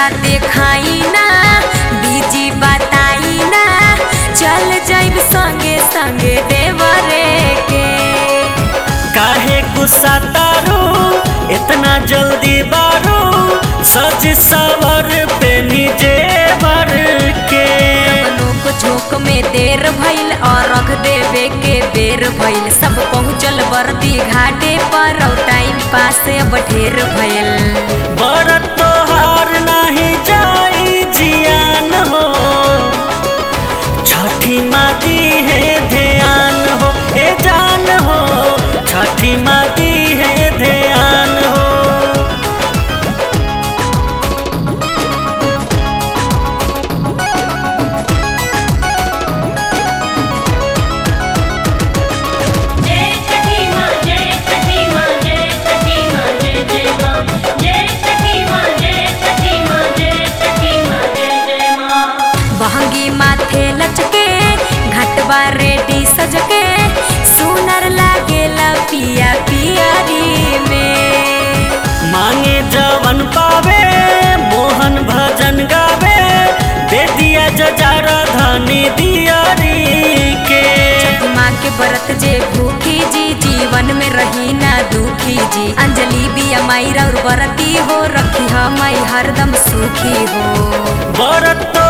नखरा देखाई ना बीजी बताई ना चल जाइब संगे संगे देवरे के काहे गुस्सा तारू इतना जल्दी बारू सज सवर पे निजे भर के लोक झोंक में देर भइल और रख देवे के बेर भइल सब पहुँचल बरती घाटे पर और टाइम पास अब ढेर भइल बरत तोहार नहीं जाई जियान हो छठी माती है ध्यान हो ए जान हो छठी माती है ध्यान हो जय छठी माँ जय छठी माँ जय छठी माँ जय जय माँ जय छठी माँ जय छठी माँ जय छठी माँ जय जय माँ बहंगी माथे लचके घटवा रेडी सजके सुनर लागेला पिया पियारी में मांगे जवन पावे मोहन भजन गावे बेदिया जजारा धनी दियारी के माँ के व्रत जे भूखी जी जीवन में रही ना दुखी जी अंजलि बिया माई और व्रती हो रखी माई हरदम सुखी हो बरत